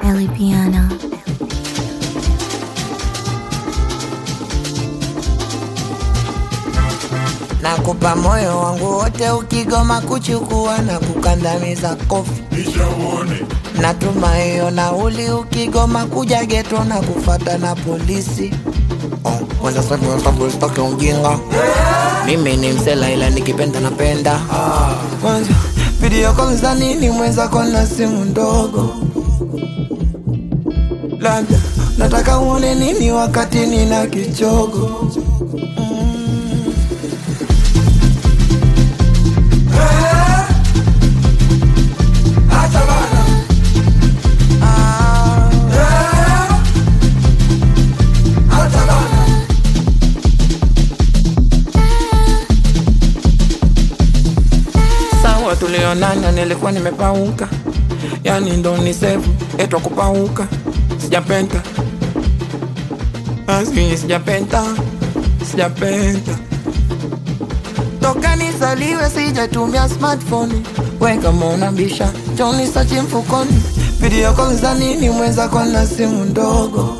Ellie Piano. Nakupa moyo wangu wote, ukigoma kuchukua na kukandamiza kofi. Natuma hiyo nauli, ukigoma kuja geto na kufata na polisi. Oh, kwanza sababu sababu sitaki ujinga. Mimi ni msela ila nikipenda napenda. Kwanza video call za nini mwenzako na simu ndogo? Labda nataka uone nini wakati nina kichogo. Sawa, tulionana nilikuwa nimepauka, yani ndo ni sevu etwa kupauka. Sijapenda asi, sijapenda, sijapenda toka nizaliwe sijatumia smartphone. We kama unabisha Johnny sachi mfukoni, video call za nini mwenzako na simu ndogo?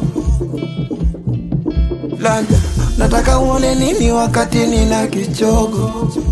Labda nataka uone nini wakati nina kichogo